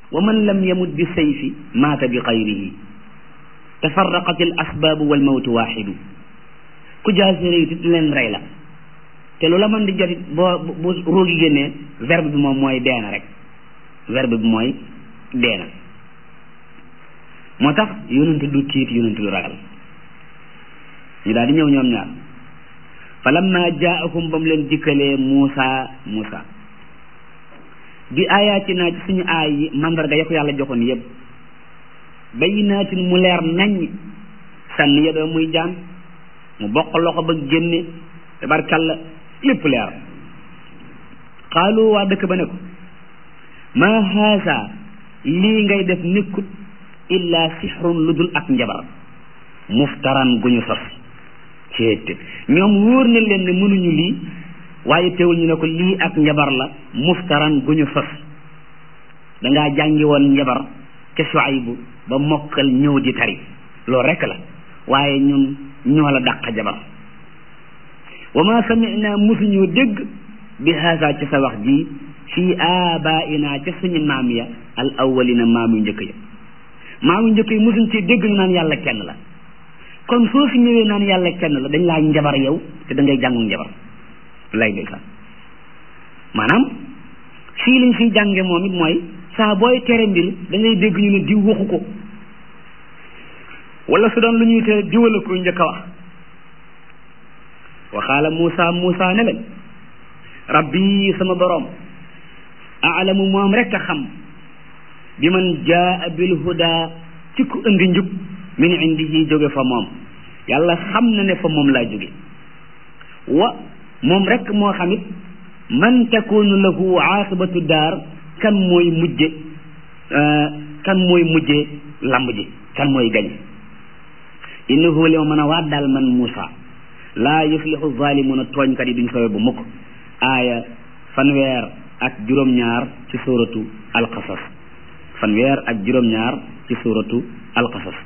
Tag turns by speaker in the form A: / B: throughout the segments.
A: wa man lam yamut bi sayfi maata bi xayrihi tafarraqat al asbaabu wal mawtu waaxidu ku jaasi rëy it leen rey la te lu la mën di jotit boo bu ruugi génnee verbe bi moom mooy deena rek verbe bi mooy deena moo tax yonent du tiit yonent du ragal ñu daal di ñëw ñoom ñaar fa lamma jaahum ba mu leen dikkalee Muusa Muusa bi ayatina ci suñu aay yi mandarga ya ko yàlla joxoon yëpp bayyinaatin mu leer nañ sànni ya doo muy jaan mu bokk loxo ba génne tabarkalla lépp leer xaalu waa dëkk ba ne ko maa haasa lii ngay def nekkut illa sixrun lu dul ak njabar muftaran gu ñu sos ceete ñoom wóor na leen ne mënuñu lii waaye teewul ñu ne ko lii ak njabar la muftaran gu ñu sos dangaa jàngi woon njabar ca Shuaybu ba mokkal ñëw di tari loolu rekk la waaye ñun ñoo la dàq jabar wa ma samina musuñu dégg bi haasa ci sa wax ji fii abaina ca suñu maam ya al awwalina maam yu njëkk ya maam yu njëkk yi musuñ ci dégg ñu naan yàlla kenn la kon soo fi ñëwee naan yàlla kenn la dañ laa njabar yow te da ngay jàngu njabar lay ndeysaan maanaam fii liñ fiy jànge moom it mooy saa booy tere mbir da ngay dégg ñu ne diw waxu ko wala su doon lu ñuy tere diwala ko njëkk a wax waxaala Muusa Muusa ne leen rabbi sama boroom aalamu moom rek a xam bi man jaa bil huda ci ku indi njub min indihi jóge fa moom yàlla xam na ne fa moom laa jóge wa moom rek moo xamit man takunu lahu aaqibatu daar kan mooy mujje kan mooy mujje lamb ji kan mooy gañ innahu li ma mën a waat daal man Muusa laa yuflixu zalimuna tooñkat yi duñ sowe bu mukk aaya fanweer ak juróom-ñaar ci suuratu alqasas fanweer ak juróom-ñaar ci suuratu alqasas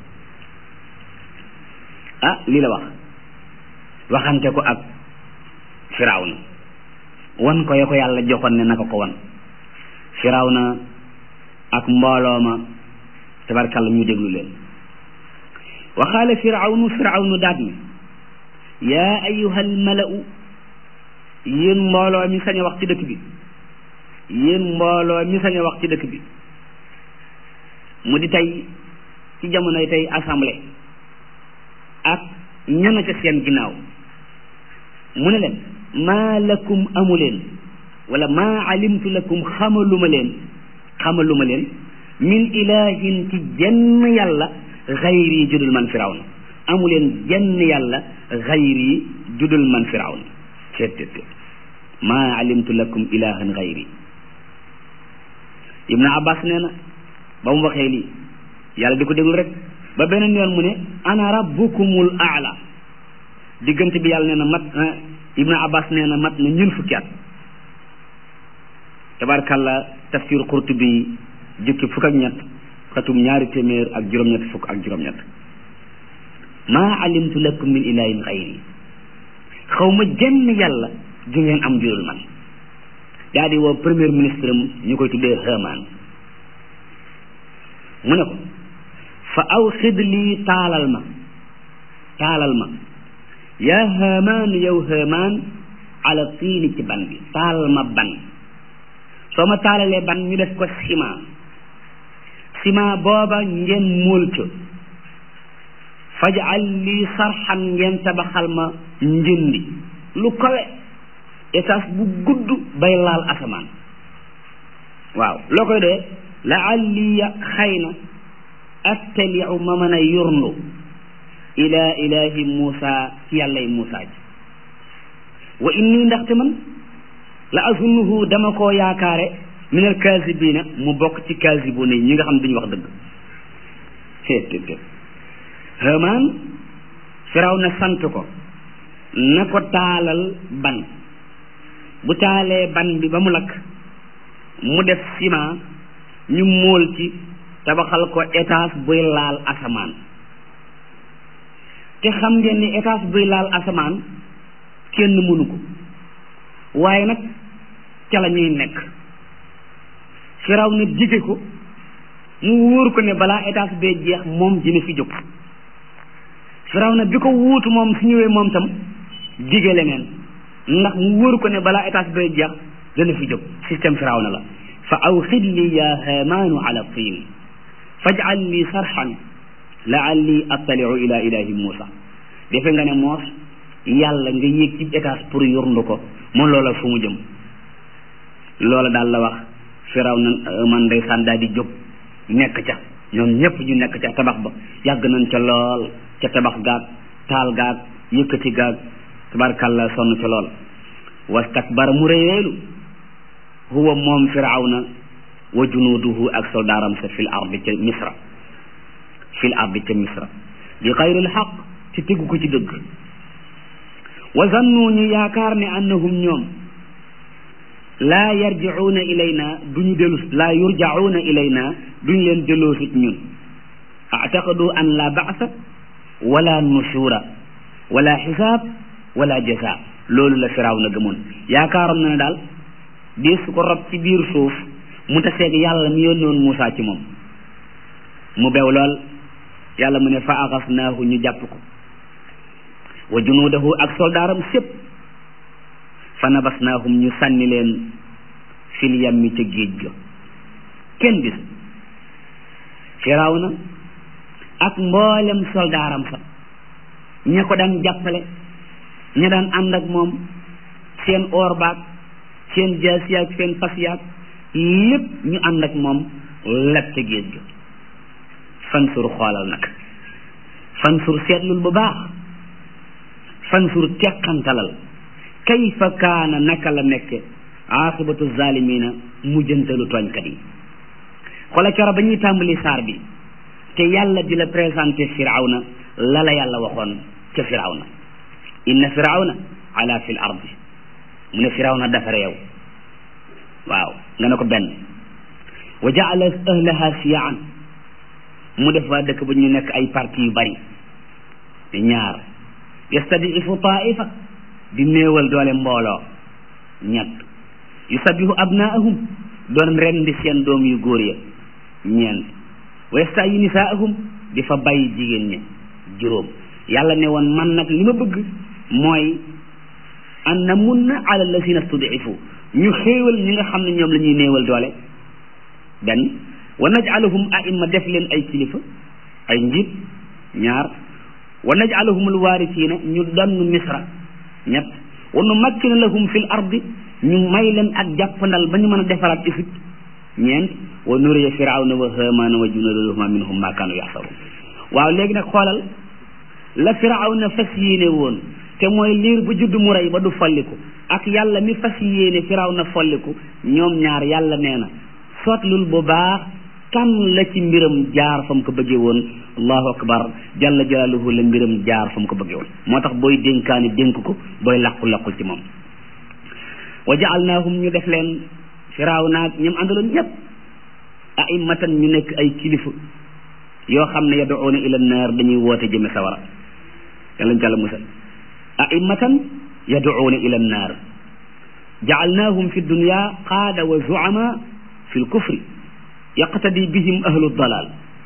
A: ah lii la wax waxante ko ak firawna wan ko ya ko yàlla joxoon ne naka ko wan firawna ak mbooloo ma tabarkàlla ñu déglu leen waxaale firawnu firawnu daat mi yaa ayuha almalau yéen mbooloo mi sañ a wax ci dëkk bi yéen mbooloo mi sañ a wax ci dëkk bi mu di tey ci jamonoy tey assemblée ak ñana ca seen ginnaaw mu ne leen maa lakum amu leen wala maa alimtu lakum xamaluma leen xamaluma leen min ilahin ci jenn yàlla xayri judul man firawna amu leen jenn yàlla xayri judul man firawna seet seet seet maa alimtu lakum ilahan xayri ibnu abbas nee na ba mu waxee lii yàlla di ko déglu rek ba beneen yoon mu ne ana rabbukumul aala diggante bi yàlla nee na mat ibnu abbas nee na mat na ñun fukki at tabarkàlla tafsir qurtubi jukki fukk ak ñett xatum ñaari téeméer ak juróom-ñett fukk ak juróom-ñett maa alimtu lakum min ilahin xayri xaw ma jenn yàlla ju ngeen am jurul man daa di woo premier ministre am ñu koy tuddee Haamaan mu ne ko fa aw xid lii taalal ma taalal ma yaa Haamaan yow Haamaan ala tiini ci ban bi taalal ma ban soo ma taalalee ban ñu def ko ciment ciment booba ngeen móol ca fajal lii sarxan ngeen tabaxal ma njëndi lu kawe étage bu gudd bay laal asamaan waaw loo koy dee laalliya xëy na attaliu ma mën a yurndu ila ilahi Muusa ci yàllay Muusa ji wa inni ndaxte man la azunnuhu dama koo yaakaare min al kaasibiina mu bokk ci kaasibuuna yi ñi nga xam duñu wax dëgg seet Haamaan firaw na sant ko na ko taalal ban bu taalee ban bi ba mu lakk mu def ciment ñu móol ci tabaxal ko étage buy laal asamaan te xam ngeen ni étage buy laal asamaan kenn mënu ko waaye nag ca la ñuy nekk firaw na dige ko mu wóor ko ne balaa étage bee jeex moom dina fi jóg firawna bi ko wuutu moom su ñëwee moom tam dige leneen ndax mu wóor ko ne balaa étage bee jeex dana fi jóg système firawna la fa awxid li ya haamaanu ala tiin fajal li sarxan laalli attaliu ila ilahi muusa defe nga ne moos yàlla nga yéeg ci étage pour yurndu ko moom loola fu mu jëm loola daal la wax firaw na man ndeysaan daal di jóg nekk ca ñoom ñëpp ñu nekk ca tabax ba yàgg nañ ca lool ca tabax gaag taal gaag yëkkati gaag tabarkàlla sonn ca lool wastakbara mu réyeelu huwa moom firawna wa junuuduhu ak soldaaram sa fil ardi ca misra fil ardi ca misra bi xayril xaq ci tegu ko ci dëgg wa zannu ñu yaakaar ne annahum ñoom laa yarjicuuna ilayna duñu dellu laa yurjacuuna ilayna duñ leen delloo sit ñun actaqadu an la bacsa wala nushura wala xisaab wala jasa loolu la firaaw na gëmoon yaakaaroon na ne daal di su ko rob ci biir suuf mu taseeg yàlla mi yónnoon Muusaa ci moom mu bew lool yàlla mu ne fa axasnaahu ñu jàpp ko wa junuudahu ak soldaaram sépp fa nabasnaahum ñu sànni leen fil yammi ca géej ga kenn gis firawna ak mboolem soldaaram sa ña ko daan jàppale ña daan ànd ak moom seen oor baag seen jaas yaag seen fas yaag lépp ñu ànd ak moom leb ca géej ga fansur xoolal nag fansur seetlul bu baax fansur teqantalal kayfa kaana naka la nekke aqibatu zalimina mujjantalu tooñkat yi xoola coro ba ñuy tàmbali saar bi te yàlla di la présenté firawna la la yàlla waxoon ca firawna inna firawna ala fil ardi mu ne firawna dafa réew waaw nga ne ko benn wa jaala ahlaha siyaan mu def waa dëkk ba ñu nekk ay parti yu bari ñaar yastadifu taifa di néewal doole mbooloo ñett yusabihu abnaahum doon rendi seen doom yu góor ya ñeent wa yastayi nisaahum di fa bàyyi jigéen ña juróom yàlla ne woon man nag li ma bëgg mooy an na mun na ala lasina studifu ñu xéewal ñi nga xam ne ñoom la ñuy néewal doole benn wa najalahum aimma def leen ay kilifa ay njiit ñaar wa najalahum alwaarisiina ñu donn misra ñett wa nu makkina lahum fi l ardi ñu may leen ak jàppandal ba ñu mën a defaraat Égypte ñeent wa nuriya firawna wa haamaana wa junudahuma minhum ma kaanu yaxsaruun waaw léegi nag xoolal la firawna fas yéene woon te mooy liir bu judd mu rey ba du folliku ak yàlla mi fas yéene firawna folliku ñoom ñaar yàlla nee na sootlul bu baax kan la ci mbiram jaar fa mu ko bëggee woon allahu akbar jalla jalaaluhu la mbiram jaar fa mu ko bëggee woon moo tax booy dénkaani dénk ko booy làqu-làqul ci moom wa jaalnaahum ñu def leen firaaw naag ñoom àndaloon ñëpp a'immatan ñu nekk ay kilifa yoo xam ne yad'uuna ila naar dañuy woote jëme sawara yàlla ñu jàlla musal a'immatan yad'uuna ila naar jaalnaahum fi dunya qaada wa zu'ama fi lkufri yaqtadi bihim ahlu dalal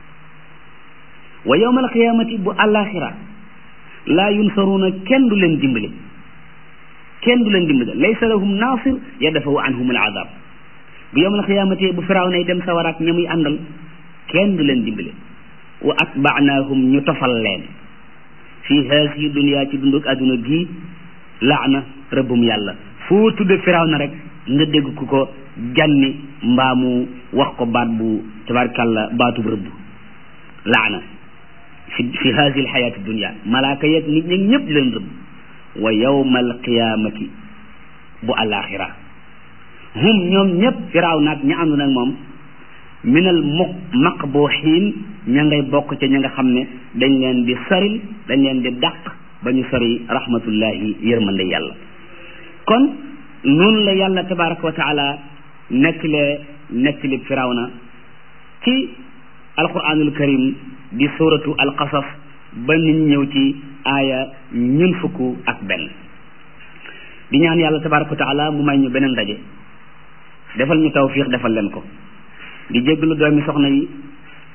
A: wa yawma alqiyamati bu alaxira laa yunsaruuna kenn du leen dimbali kenn du leen dimbali laysa lahum nasir yadafawu anhum alazab bu yawma alqiyamati bu firaaw nay dem sawaraak ñamuy àndal kenn du leen dimbali wa atbaanaahum ñu tofal leen fi haasihi dunya ci dunduk adduna gii laana rëbbum yàlla foo tudde firaaw na rek nga dégg ku ko janni mbaa mu wax ko baat bu tabarkàlla baatub rëbb laana fi fi haasi alxayaati dunia malaaka yeeg nit ñi ñëpp di leen rëbb wa yawma alqiyamati bu alaxira hum ñoom ñëpp firaaw naag ña àndu nag moom minal mu maqbuxiin ña ngay bokk ca ña nga xam ne dañ leen di saril dañ leen di dàq ba ñu sori rahmatullahi yërmande yàlla kon noonu la yàlla tabaraka wa taala nettale nettali firawna ci alquranul karim di suratu alqasas ba nit ñëw ci aaya ñun fukk ak benn di ñaan yàlla tabaraka wa taala mu may ñu beneen ndaje defal ñu tawfiq defal leen ko di jéggalu doomi soxna yi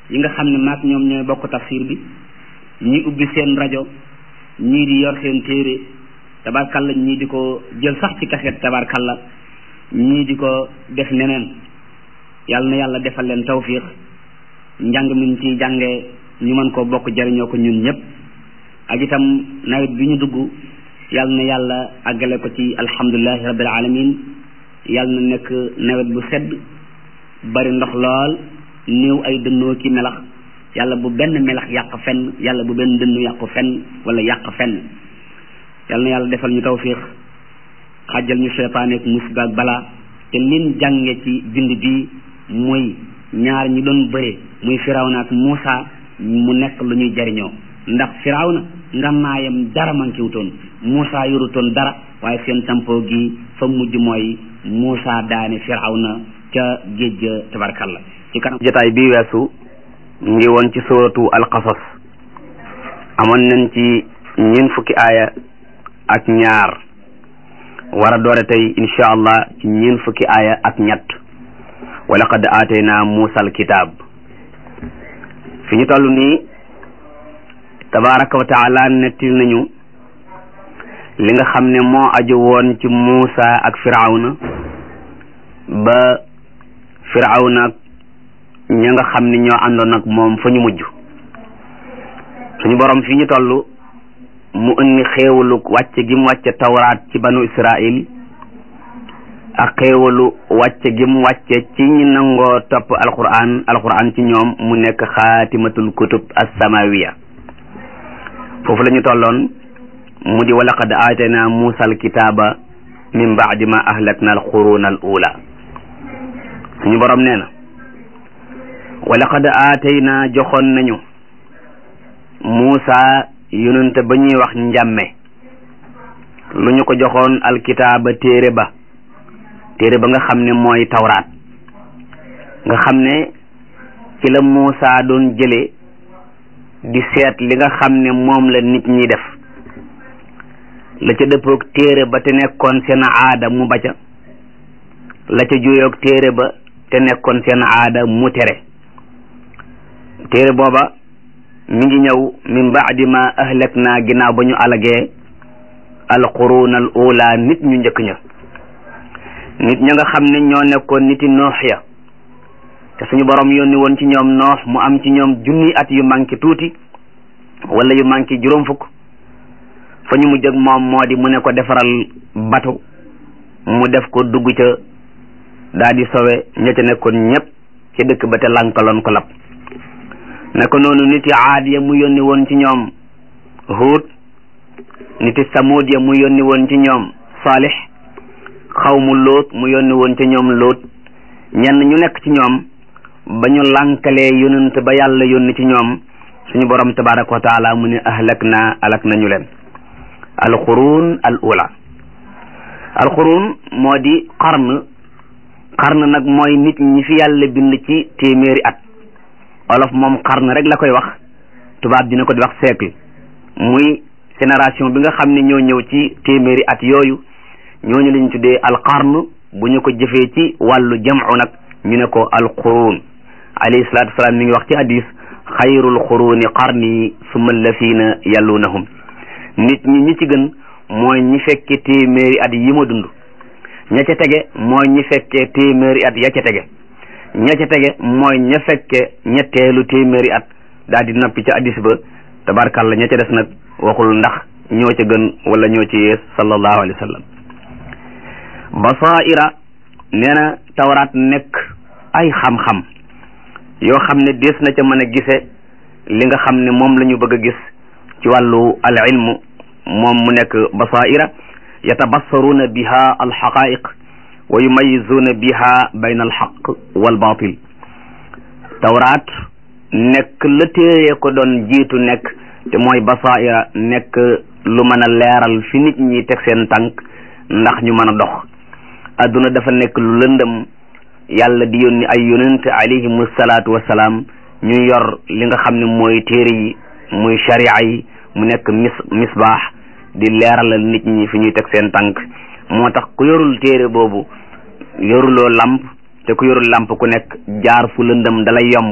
A: yi nga xam ne maak ñoom ñooy bokk tafsir bi ñii ubbi seen rajo ñii di yor seen téere tabarkalla ñii di ko jël sax ci kaset tabarkalla ñii di ko def neneen yàlla na yàlla defal leen tawfiq njàng mi ñu ciy jàngee ñu mën koo bokk jariñoo ko ñun ñëpp ak itam nawet bi ñu dugg yàlla na yàlla àggale ko ci alhamdulilahi rabbil alamin yàlla na nekk nawet bu sedd bari ndox lool néew ay dënnoo ki melax yàlla bu benn melax yàq fenn yàlla bu benn dënnu yàqu fenn wala yàq fenn yàlla na yàlla defal ñu tawfiq xàjjal ñu seytaane ak musiba ak balaa te lin jànge ci bind bi muy ñaar ñi doon bëre muy firawna ak Muusa mu nekk lu ñuy jariñoo ndax firawna ngannaayam dara mankiwutoon Muusa yorutoon dara waaye seen tampoo gi fa mujj mooy Muusa daane firawna ca géej ga tabarkalla ci kanam
B: jotaay bi weesu ñu ngi woon ci suratu alqasas amoon nañ ci ñeent fukki aaya ak ñaar war a doore tey insha allah ci ñeent fukki aaya ak ñett wa laqad aatayna muusa alkitab fi ñu toll nii tabaraka wa taala nettil nañu li nga xam ne moo aju woon ci muusa ak firawna ba firawna ña nga xam ne ñoo àndoon ak moom fa ñu mujj suñu borom fi ñu toll mu indi xéewalu wàcce gi mu wàcce tawraat ci banu israil ak xéewalu wàcce gi mu wàcce ci ñi nangoo topp alquran alquran ci ñoom mu nekk xaatimatul kutub as-samawiya foofu la ñu tolloon mu di walaqad aatayna muusa alkitaaba min baadi ma ahlakna alquruna al ula suñu borom nee na walaqad aatayna joxoon nañu muusa yonente ba ñuy wax njàmme lu ñu ko joxoon alkitaaba téere ba téere ba nga xam ne mooy tawraat nga xam ne ci la muusa doon jële di seet li nga xam ne moom la nit ñi def la ca dëppoog téere ba te nekkoon seen aada mu baca la ca juyoog téere ba te nekkoon seen aada mu tere téere booba mi ngi ñëw min baadi ma ahlak naa ginnaaw ba ñu alagee alquruun al ula nit ñu njëkk ña nit ña nga xam ne ñoo nekkoon niti noox ya te suñu borom yónni woon ci ñoom noox mu am ci ñoom junni at yu manqué tuuti wala yu manqué juróom fukk fa ñu mujj ak moom moo di mu ne ko defaral batu mu def ko dugg ca daa di sowe ña ca nekkoon ñëpp ca dëkk ba te lankaloon ko lab naka noonu niti aad ya mu yónni woon ci ñoom huut niti samuud ya mu yónni woon ci ñoom saalix xawmu lóot mu yónni woon ci ñoom lóot ñenn ñu nekk ci ñoom ba ñu lànkalee yonent ba yàlla yónni ci ñoom suñu borom tabaraka wa taala mu ne ahlak na alak nañu leen alquruun al ula alquruun moo di qarn qarn nag mooy nit ñi fi yàlla bind ci téeméeri at olof moom qarn rek la koy wax tubaab dina ko di wax siècle muy génération bi nga xam ne ñoo ñëw ci téeméeri at yooyu ñooñu lañu tuddee alqarn bu ñu ko jëfee ci wàllu jamcu nag ñu ne ko alquruun alayhi salaatu wasalaam mi ngi wax ci hadis xayrul quruuni qarni summa allazina yallunahum nit ñi ñi ci gën mooy ñi fekke téeméeri at yi ma dund ña ca tege mooy ñi fekke téeméeri at ya ca tege ña ca tege mooy ña fekke ñetteelu téeméeri at daal di nappi ca hadis ba tabarkalla ña ca des nag waxul ndax ñoo ca gën wala ñoo ci yees sallallahu alayhi wa sallam basaira nee na tawraat nekk ay xam-xam yoo xam ne des na ca mën a gise li nga xam ne moom la ñu bëgg a gis ci wàllu al ilmu moom mu nekk basaira yatabassaruuna biha alxaqaiq wa yumayizuuna biha bayna alxaq wal batil tawraat nekk la téere ko doon jiitu nekk te mooy basaira nekk lu mën a leeral fi nit ñi teg seen tànk ndax ñu mën a dox adduna dafa nekk lu lëndëm yàlla di yónni ay yonent alayhimu salaatu wasalaam ñu yor li nga xam ne mooy téere yi muy sharia yi mu nekk mis misbaax di leeralal nit ñi fi ñuy teg seen tànk moo tax ku yorul téere boobu yoruloo lamp te ku yorul lamp ku nekk jaar fu lëndëm dalay yomb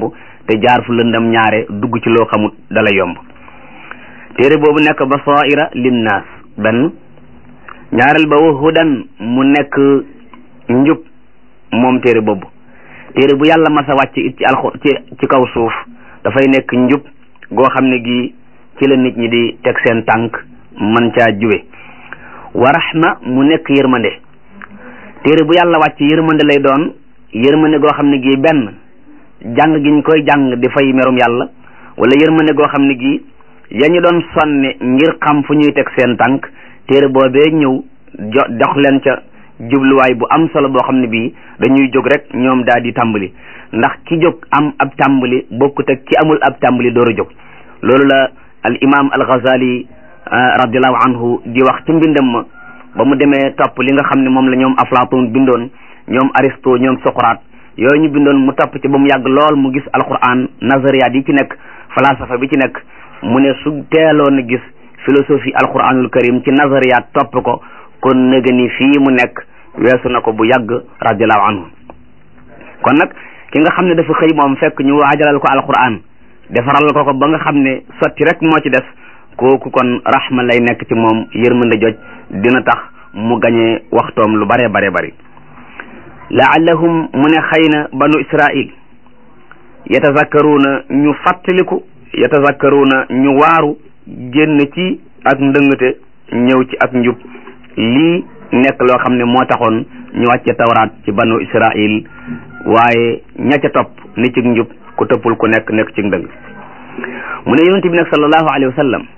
B: te jaar fu lëndam ñaare dugg ci loo xamut dala yomb téere boobu nekk basaira linnaas benn ñaareel ba wa hudan mu nekk njub moom téere boobu téere bu yàlla masa wàcc it ci alxu ci ci kaw suuf dafay nekk njub goo xam ne gi ci la nit ñi di teg seen tànk man caa juwe wa rahma mu nekk yërmande téere bu yàlla wàcc yërmande lay doon yërmande goo xam ne gi benn jàng gi ñu koy jàng di fay merum yàlla wala yërmande goo xam ne gi ya ñu doon sonne ngir xam fu ñuy teg seen tànk téere boobee ñëw jo dox leen ca jubluwaay bu am solo boo xam ne bii dañuy jóg rek ñoom daal di tàmbali ndax ki jóg am ab tàmbali bokkut ak ki amul ab tàmbali door a jóg loolu la al imam al ghazali radiallahu anhu di wax ci mbindam ma ba mu demee topp li nga xam ne moom la ñoom aflatun bindoon ñoom aristo ñoom socrate yooyu ñu bindoon mu topp ci ba mu yàgg lool mu gis alquran nazariyaat yi ci nekk falsafa bi ci nekk mu ne su teeloon a gis philosophie alquranul karim ci nazariyaat topp ko kon nëga ni fii mu nekk weesu na ko bu yàgg radiallahu anhu kon nag ki nga xam ne dafa xëy moom fekk ñu waajalal ko alquran defaral ko ko ba nga xam ne sotti rek moo ci des kooku kon rahma lay nekk ci moom yërmande joj dina tax mu gañee waxtoom lu bare bare bari laallahum mu ne xëy na banu israil yatazakkaruuna ñu fàttaliku yatazakkaruuna ñu waaru génn ci ak ndëngate ñëw ci ak njub lii nekk loo xam ne moo taxoon ñu wàcce tawraat ci banu israil waaye ña ca topp ni ci njub ku toppul ku nekk nekk ci ndëng mu ne yonent bi nag sallallahu alayhi wa sallam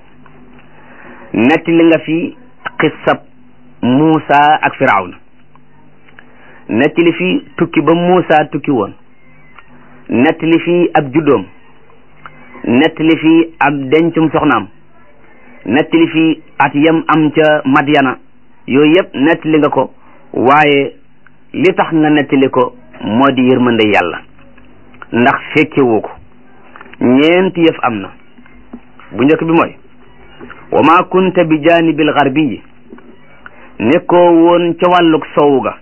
B: netti li nga fi xissab Muusa ak Firawna netti li fi tukki ba Muusa tukki woon netti li fi ab juddoom netti li fi ab dencum soxnaam netti li fi at yam am ca Madyana yooyu yëpp nettali nga ko waaye li tax nga nettali ko moo di yërmande yàlla ndax fekkewu ko ñeenti yëf am na bu njëkk bi mooy wa ma kunta bi janibil garbiyi nekkoo woon ca wàllug sowu ga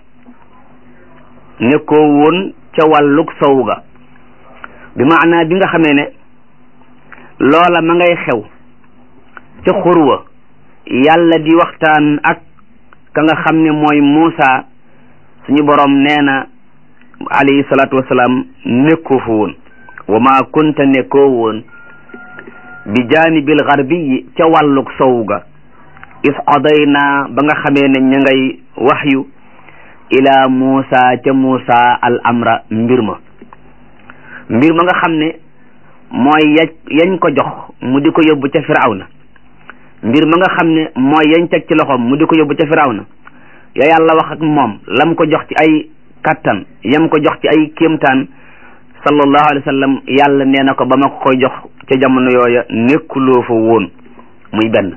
B: nekkoo woon ca wàllug sowu ga bi maanaa bi nga xamee ne loola ma ngay xew ca xurwa yàlla di waxtaan ak ka nga xam ne mooy Muusa suñu borom nee na alayhi salaatu wasalaam nekkoo fa woon wa ma kunta nekkoo woon bi jaanibil garbiyi ca wàllug sow ga is qadayna ba nga xamee ne ña ngay waxyu ila Muusa ca Muusa al amra mbir ma mbir ma nga xam ne mooy ya yañ ko jox mu di ko yóbbu ca Firawna mbir ma nga xam ne mooy yañ teg ci loxoom mu di ko yóbbu ca Firawna ya yàlla wax ak moom lam ko jox ci ay kattan yam ko jox ci ay kéemtaan sallallahu alayhi wa sallam yàlla nee na ko ba ma ko koy jox ca jamono yooya nekkuloo fa woon muy benn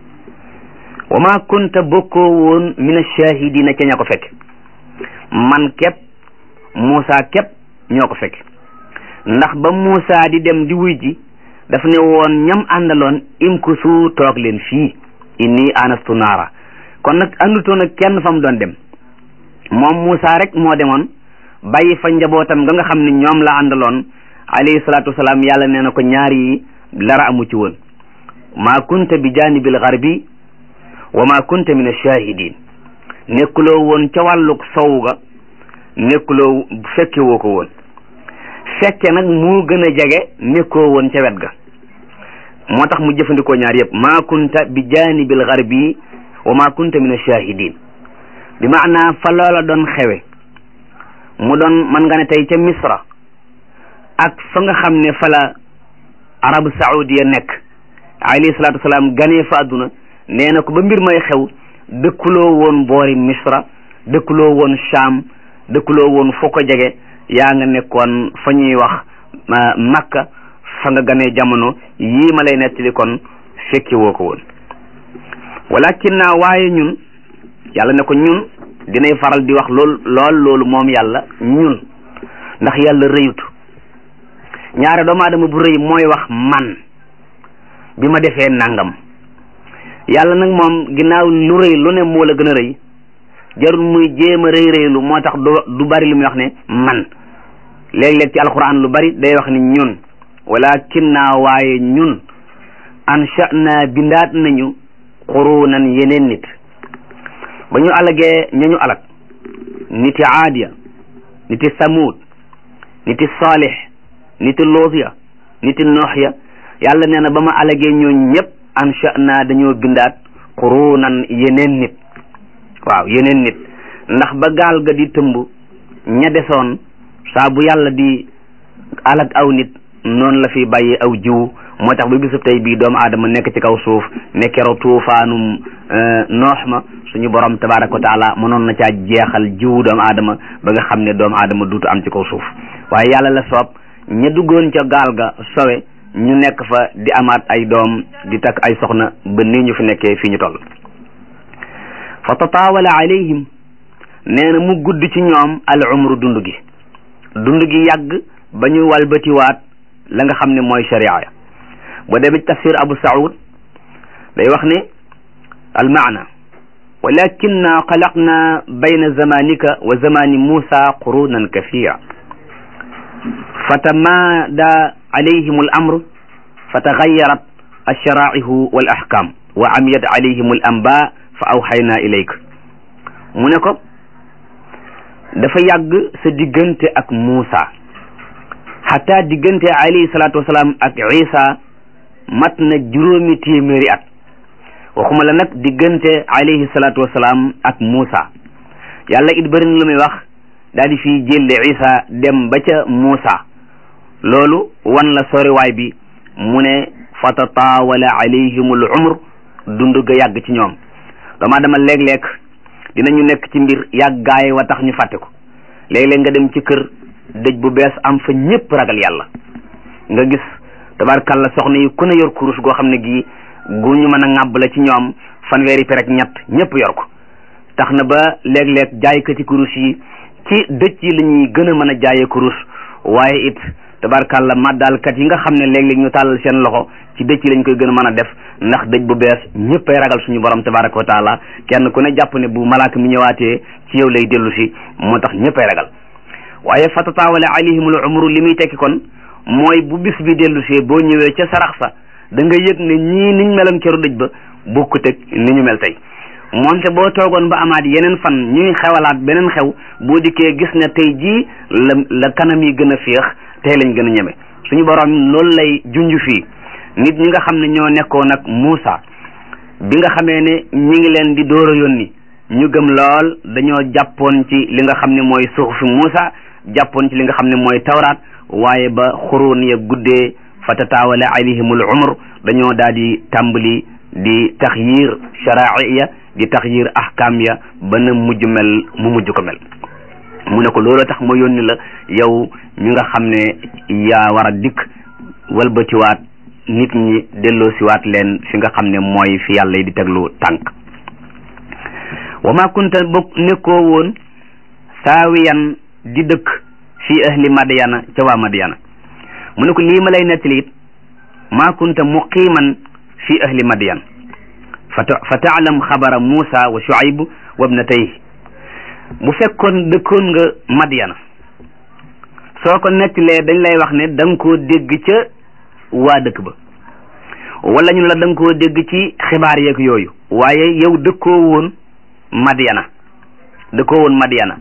B: wa ma kunta bokkoo woon min ashahidina ca ña ko fekk man képp Muusa képp ñoo ko fekk ndax ba Muusa di dem di wuy ji daf ne woon ñam àndaloon imkusu toog leen fii inni anastu naara kon nag àndutoon ak kenn fa mu doon dem moom Muusa rek moo demoon bàyyi fa njabootam nga nga xam ne ñoom la àndaloon alayhi salaatu wasalaam yàlla nee na ko ñaar yi dara amu ci woon maa kunta bi janibil garbi wa ma kunta min ashahidin nekkuloo woon ca wàlluk sow ga nekkuloo fekke woo ko woon fekke nag moo gën a jege nekkoo woon ca wet ga moo tax mu jëfandikoo ñaar yëpp maa kunta bi janibil garbi wa ma kunta min ashahidin bi maanaa fa loola doon xewe mu doon man nga ne tey ca misra ak fa nga xam ne fa la arabu saoudia nekk alayhi salaatu wasalaam ganee fa àdduna nee na ko ba mbir may xew dëkkuloo woon boori misra dëkkuloo woon sham dëkkuloo woon foo ko jege yaa nga nekkoon fa ñuy wax makka fa nga ganee jamono yii ma lay nettali kon fekki woo ko woon walakin naa waaye ñun yàlla ne ko ñun dinay faral di wax lool lool loolu moom yàlla ñun ndax yàlla rëyut ñaare doomu aadama bu rëy mooy wax man bi ma defee nangam yàlla nag moom ginnaaw lu rëy lu ne moo la gën a rëy jarul muy jéem a rëy rëylu moo tax du du bari lu muy wax ne man léeg-léeg ci alxuraan lu bari day wax ni ñun walakin naa waaye ñun ansha'na bindaat nañu qurunan yeneen nit ba ñu alagee ñañu alag niti aadiya niti samuud niti saalix niti loosiya niti nooxya yàlla nee na ba ma alagee ñooñ ñëpp ansha'na dañoo bindaat qurunan yeneen nit waaw yeneen nit ndax ba gaal ga di tëmb ña desoon saa bu yàlla di alag aw nit noonu la fi bàyyi aw jiw moo tax ba bisub tey bii doomu aadama nekk ci kaw suuf ne kero tuufaanum noox ma suñu borom tabaraka wa taala mënoon na caa jeexal jiwu doomu aadama ba nga xam ne doomu aadama duutu am ci kaw suuf waaye yàlla la soob ña duggoon ca gaal ga sowe ñu nekk fa di amaat ay doom di takk ay soxna ba nii ñu fi nekkee fii ñu toll fa tataawala alayhim nee na mu gudd ci ñoom al umru dund gi dund gi yàgg ba ñu walbatiwaat la nga xam ne mooy sharia ya boo demee ci tafsir abu saud day wax ne al maana walakinna xalaqna bayna zamanika wa zamani musa qurunan kathira fatamaada alayhim al amr fatagayarat alsharaihu wal ahkam wa amiyat alayhim al amba fa awxayna ilayk mu ne ko dafa yàgg sa diggante ak Muusa xataa diggante alayhi salaatu wasalaam ak Isa mat na juróomi téeméeri at waxuma la nag diggante alayhi salaatu wasalaam ak Muusa yàlla it bëri na lu muy wax daal di fi jëlle Isa dem ba ca Muusa loolu wan la soriwaay bi mu ne fa tataawala alayhimul umr dund ga yàgg ci ñoom dama dama léeg-léeg dinañu nekk ci mbir yàggaay wa tax ñu fàtte ko léeg-léeg nga dem ci kër dëj bu bees am fa ñëpp ragal yàlla nga gis tabarkalla soxna yi ku ne yor kurus goo xam ne gii gu ñu mën a ŋàbb la ci ñoom fanweeri per ak ñett ñëpp yor ko tax na ba léeg-léeg jaaykati kurus yi ci dëj yi la ñuy gën a mën a jaayee kurus waaye it tabarkalla màddaalkat yi nga xam ne léeg-léeg ñu tàllal seen loxo ci dëj yi lañ koy gën a mën a def ndax dëj bu bees ñëppay ragal suñu borom tabaraka wa taala kenn ku ne jàpp ne bu malaaka mi ñëwaatee ci yow lay dellu si moo tax ñëppay ragal waaye fa tataawala alayhimul umru li muy tekki kon mooy bu bis bi dellu see boo ñëwee ca sarax sa da nga yëg ne ñii niñ meloon keru dëj ba bokkut ak ni ñu mel tey moonte boo toogoon ba amaat yeneen fan ñuy xewalaat beneen xew boo dikkee gis ne tey jii la la kanam yi gën a féex tey lañ gën a ñeme suñu borom loolu lay junj fii nit ñi nga xam ne ñoo nekkoon ak Muusa bi nga xamee ne ñi ngi leen di door a yónni ñu gëm lool dañoo jàppoon ci li nga xam ne mooy suxufi Muusa jàppoon ci li nga xam ne mooy tawraat waaye ba xuruun ya guddee fa tataawala alayhimul umr dañoo daal di tàmbali di taxyir sharai ya di taxyir ahkam ya ba na mujj mel mu mujj ko mel mu ne ko looloo tax ma yónni la yow mi nga xam ne yaa war a dikk walbatiwaat nit ñi delloo siwaat leen fi nga xam ne mooy fi yàlla di teglu tànk wa ma kunta bokk nekkoo woon saawiyan di dëkk fi ahli madyana ca waa madyana mu ne ko lii ma lay nettali it ma kunta muqiman fi ahli madyan fa taalam xabara Muusa wa Shuayb wa ibnatayhi bu fekkoon dëkkoon nga madyana soo ko nettalee dañ lay wax ne da nga koo dégg ca waa dëkk ba wala ñu la da nga koo dégg ci xibaar yeeg yooyu waaye yow dëkkoo woon Madyana dëkkoo woon Madyana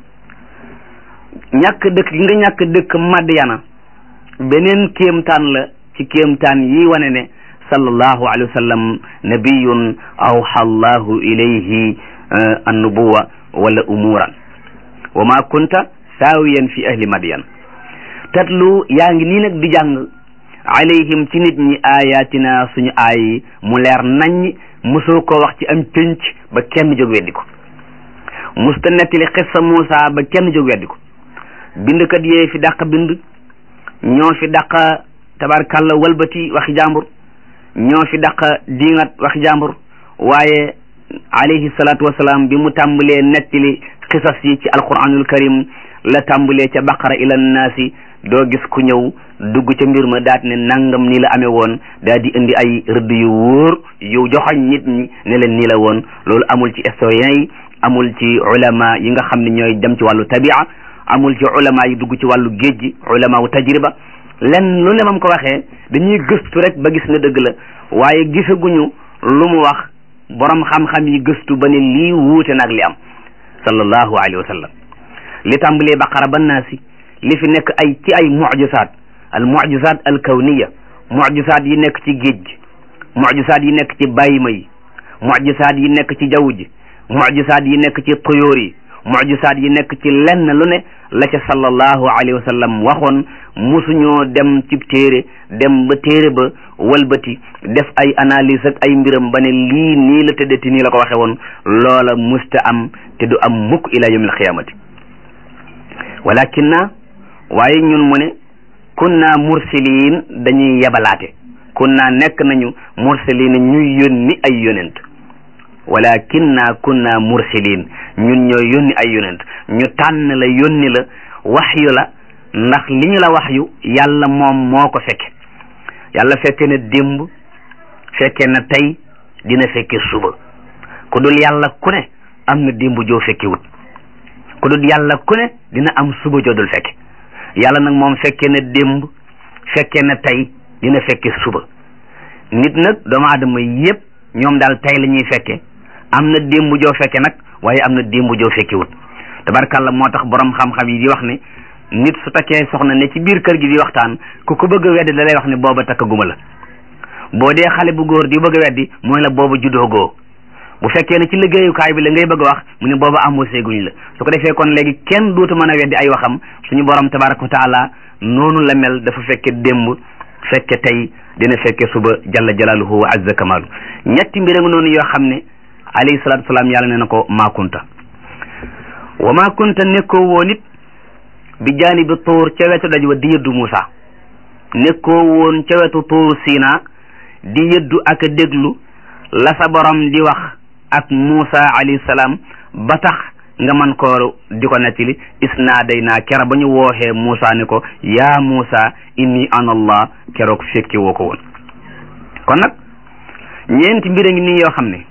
B: ñàkk dëkk gi nga ñàkk dëkk Madyana beneen kéemtaan la ci kéemtaan yi wane ne sallallahu alayhi wa sallam nabiyun awxa allahu ilayhi annubuwa wala umuran wa ma kunta saawiyan fi ahli Madyan tatlu yaa ngi nii nag di jàng alayhim ci nit ñi ayatina suñu aay yi mu leer naññ mosoo ko wax ci am pénc ba kenn jóg weddi ko musta nettali xissa Muusa ba kenn jóg weddi ko bindkat yee fi dàq bind ñoo fi dàq tabarkàlla walbati waxi jàmbur ñoo fi dàq diingat waxi jàmbur waaye alayhi salaatu wasalaam bi mu tàmbalee nettali xisas yi ci alquranul karim la tàmbalee ca baqara ila naasi doo gis ku ñëw dugg ca mbir ma daat ne nangam nii la amee woon daal di indi ay rëdd yu wóor yu joxoñ nit ñi ne leen nii la woon loolu amul ci historien yi amul ci ulama yi nga xam ne ñooy dem ci wàllu tabia amul ci ulama yi dugg ci wàllu géej gi ulama wu tajriba lenn lu ne mam ko waxee dañuy gëstu rek ba gis ne dëgg la waaye gisaguñu lu mu wax borom xam-xam yi gëstu ba ne lii wuute nag li am sallallahu alayhi wa sallam li tàmbalee baqara ba naasi li fi nekk ay ci ay mucjisaat al mucjisaat al kawniya mucjisaat yi nekk ci géej gi mucjisaat yi nekk ci bàyyima yi mucjisaat yi nekk ci jaww ji mucjisaat yi nekk ci tuyóor yi mucjisaat yi nekk ci lenn lu ne la ca sallallahu alayhi wa sallam waxoon musuñoo dem ci téere dem ba téere ba walbati def ay analyse ak ay mbiram ba ne lii nii la tëddati nii la ko waxe woon loola musta am te du am mukk ila yawmil xiyaamati walakin na waaye ñun mu ne kunna mursiliin dañuy yebalaate kunna nekk nañu mursiliin ñuy yónni ay yonent walakinna kunna mursilin ñun ñoo yónni ay yonent ñu tànn la yónni la waxyu la ndax li ñu la waxyu yàlla moom moo ko fekke yàlla fekke na démb fekke na tey dina fekke suba ku dul yàlla ku ne am na démb joo fekke wut ku dul yàlla ku ne dina am suba joo dul fekke yàlla nag moom fekke na démb fekke na tey dina fekke suba nit nag doomu aadama yépp ñoom daal tey la ñuy fekke am na démb joo fekke nag waaye am na démb joo fekke wut tabarkàlla moo tax borom xam-xam yi di wax ne nit su takkee soxna ne ci biir kër gi di waxtaan ku ko bëgg a weddi da lay wax ne booba takkaguma la boo dee xale bu góor di bëgg a weddi mooy la booba judoogoo bu fekkee ne ci liggéeyukaay bi la ngay bëgg a wax mu ne booba embauché guñ la su ko defee kon léegi kenn dootu mën a weddi ay waxam suñu borom tabaraka wa taala noonu la mel dafa fekke démb fekke tey dina fekke suba jalla jalaaluhu wa azza kamaalu ñetti mbir nga noonu yoo xam ne alayhi salaatu salaam yàlla nee na ko maakunta wa maakunta nekkoo woon it bi jaanibi tuur ca wetu daj wa di yëddu Muusa nekkoo woon ca wetu tuur Siina di yëddu ak a déglu la sa borom di wax ak Muusa alayhi salaam ba tax nga man koo di ko nettali isnaaday naa kera ba ñu wooxee Muusa ne ko yaa Muusa inni ana allah keroog fekki woo ko woon kon nag ñeenti mbir a ngi nii yoo xam ne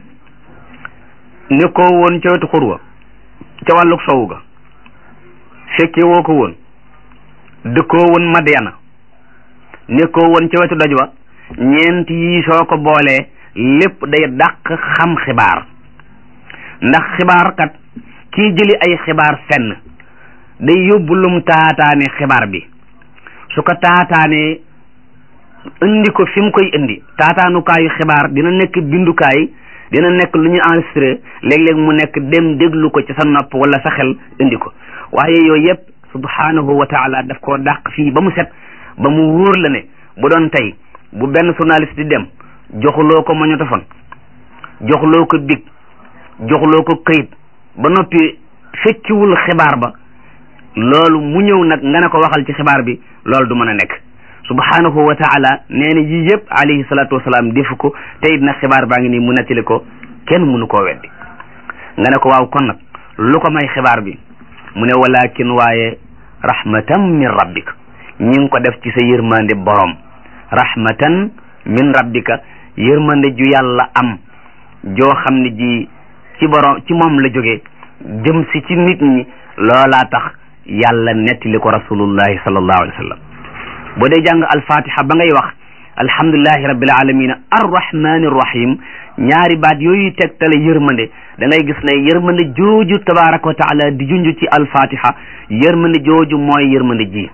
B: nekkoo woon ca wetu xurwa ca wàlluk sowu ga fekke woo ko woon dëkkoo woon Madyana nekkoo woon ca wetu doj wa ñeent yi soo ko boolee lépp day dàq xam xibaar ndax xibaar kat kii jëli ay xibaar fenn day yóbbu lum taataane xibaar bi su ko taataanee indi ko fi mu koy indi taataanukaayu xibaar dina nekk bindukaay dina nekk lu ñu enregistré léeg-léeg mu nekk dem déglu ko ci sa nopp wala sa xel indi ko waaye yooyu yëpp subhanahu wa taala daf koo dàq fii ba mu set ba mu wóor la ne bu doon tey bu benn journaliste di dem joxuloo ko magnétophone joxuloo ko big joxuloo ko këyit ba noppi fekkiwul xibaar ba loolu mu ñëw nag nga ne ko waxal ci xibaar bi loolu du mën a nekk subhanahu wa taala nee na yii yëpp alayhi salatu wasalaam defu ko te it nag xibaar baa ngi nii mu nettali ko kenn mënu koo weddi nga ne ko waaw kon nag lu ko may xibaar bi mu ne walakin waaye rahmatan min rabbika ñi ngi ko def ci sa yërmande borom rahmatan min rabbika yërmande ju yàlla am joo xam ne ji ci borom ci moom la jógee jëm si ci nit ñi loolaa tax yàlla nettali ko rasulullahi sallallahu alayhi wa sallam boo dee jàng alfatiha ba ngay wax alhamdulillahi rabbil alamina arrahmani rahim ñaari baat yooyu tegtale yërmande da ngay gis ne yërmande jooju tabaraka wa taala di junj ci alfatiha yërmande jooju mooy yërmande ji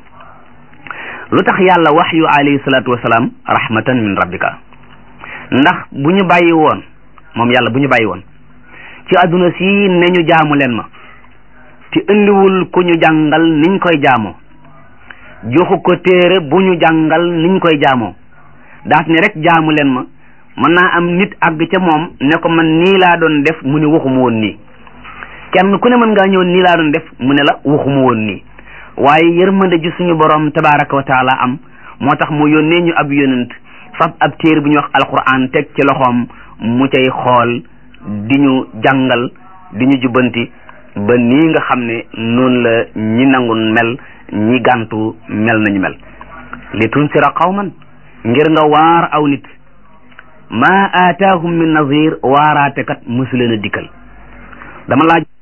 B: lu tax yàlla wax yu alayhi salatu wasalaam rahmatan min rabbika ndax bu ñu bàyyi woon moom yàlla bu ñu bàyyi woon ci adduna si ne ñu jaamu leen ma te indiwul ku ñu jàngal niñ koy jaamoo joxu ko téere bu ñu jàngal niñ koy jaamoo daat ne rek jaamu leen ma mën naa am nit àgg ca moom ne ko man nii laa doon def mu ne waxuma woon nii kenn ku ne mën ngaa ñëw nii laa doon def mu ne la waxuma woon nii waaye yërmande ji suñu borom tabaraka wa taala am moo tax mu yónnee ñu ab yonent fab ab téere bu ñuy wax alquran teg ci loxoom mu cay xool di ñu jàngal di ñu jubbanti ba nii nga xam ne noonu la ñi nangu mel ñi gàntu mel nañu mel li tunsira qawman ngir nga waar aw nit ma aataahum min nazir waaraate kat mësu leen a dikkal dama laaj